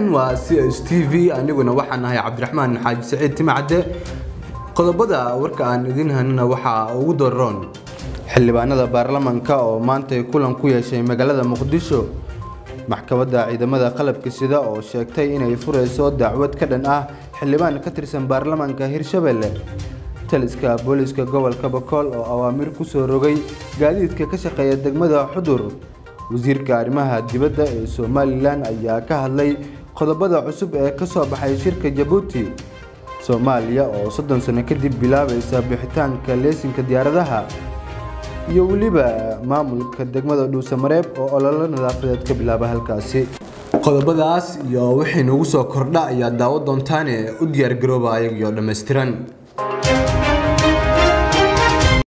waa c s t v aniguna waxaan nahay cabdiraxmaan xaaji saciid timacadde qodobada warka aan idin hanina waxaa ugu daroon xildhibaanada baarlamanka oo maantay kulan ku yeeshay magaalada muqdisho maxkamadda ciidamada qalabka sida oo sheegtay inay furayso dacwad ka dhan ah xildhibaan ka tirsan baarlamanka hirshabelle taliska booliska gobolka bakool oo awaamir ku soo rogay gaadiidka ka shaqeeya degmada xudur wasiirka arrimaha dibadda ee somalilan ayaa ka hadlay qodobada cusub ee ka soo baxay shirka jabuuti soomaaliya oo soddon sano kadib bilaabaysa bixitaanka leesinka diyaaradaha iyo weliba maamulka degmada dhuusamareeb oo ololo nadaafadeed ka bilaaba halkaasi qodobadaas iyo wixii nagu soo kordha ayaa daawo doontaane u diyaargarooba ayagiyo dhammaystiran